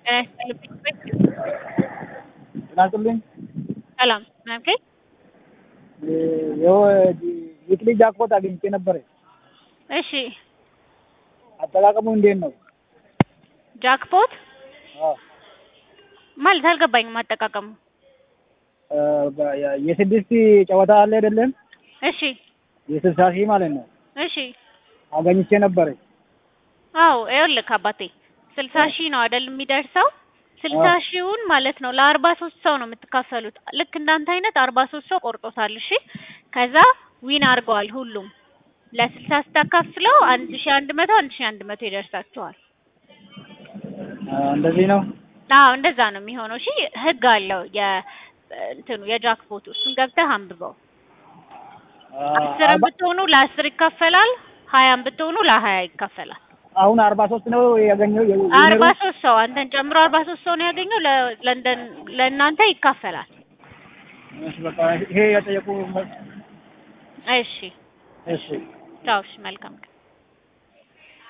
ጤናስጥልኝ ሰላም ናምከኝ የክሊ ጃክፖት አግኝቼ ነበረ። እሺ አጠቃቀሙ እንዴት ነው? ጃክፖት አዎ፣ ማለት አልገባኝም አጠቃቀሙ። የስድስት ጨዋታ አለ አይደለም? እሺ የስልሳ ሺህ ማለት ነው። እሺ አገኝቼ ነበረ። አዎ ይኸውልህ አባቴ ስልሳ ሺህ ነው አይደል የሚደርሰው ስልሳ ሺውን ማለት ነው ለአርባ ሶስት ሰው ነው የምትካፈሉት። ልክ እንዳንተ አይነት አርባ ሶስት ሰው ቆርጦታል። እሺ ከዛ ዊን አድርገዋል ሁሉም ለስልሳ ስታካፍለው አንድ ሺ አንድ መቶ አንድ ሺ አንድ መቶ ይደርሳቸዋል። እንደዚህ ነው። አዎ እንደዛ ነው የሚሆነው። እሺ ህግ አለው የ እንትኑ የጃክፖቱ እሱን ገብተህ አንብበው። አስርም ብትሆኑ ለአስር ይካፈላል፣ ሀያም ብትሆኑ ለሀያ ይካፈላል። አሁን አርባ ሶስት ነው ያገኘው። አርባ ሶስት ሰው አንተን ጨምሮ አርባ ሶስት ሰው ነው ያገኘው። ለለንደን ለእናንተ ይካፈላል። በቃ ይሄ የጠየቁ እሺ እሺ ቻው። እሺ መልካም ቀን